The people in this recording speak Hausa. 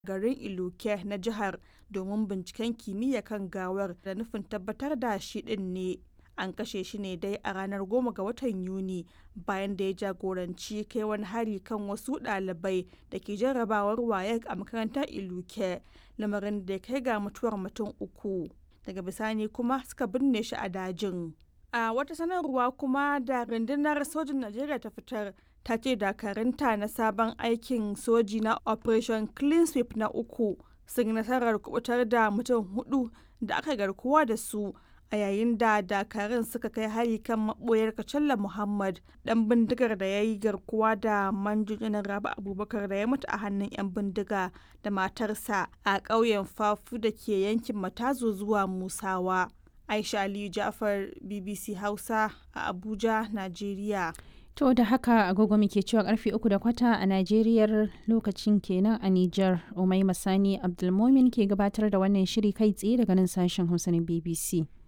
garin Iluke na jihar domin binciken kimiyya kan gawar da nufin tabbatar da shi ɗin ne. An kashe shi ne dai a ranar 10 ga watan Yuni bayan da ya jagoranci kai wani hari kan wasu ɗalibai da ke jarrabawar WAEC a makarantar Iluke, lamarin da ya kai ga mutuwar mutum uku. Daga bisani kuma suka binne shi a dajin. A wata sanarwa kuma da rundunar sojin Najeriya ta fitar ta ce dakarunta na sabon aikin soji na Operation Clean Sweep na uku sun yi nasarar kubutar da mutum hudu da aka garkuwa da su a yayin da dakarun suka kai hari kan maboyar Kacalla Muhammad dan bindigar da ya yi garkuwa da manjojinan Rabi Abubakar da ya mutu a hannun 'yan bindiga da matarsa a ƙauyen Fafu da ke yankin Matazo zuwa Musawa. Aisha Aliyu Ja'far BBC Hausa a Abuja, Najeriya. To da haka agogo muke cewa karfe uku da kwata a Najeriyar lokacin kenan a Nijar. Umai Masani Abdulmomin ke gabatar da wannan shiri kai tsaye daga nan sashen Hausa na BBC.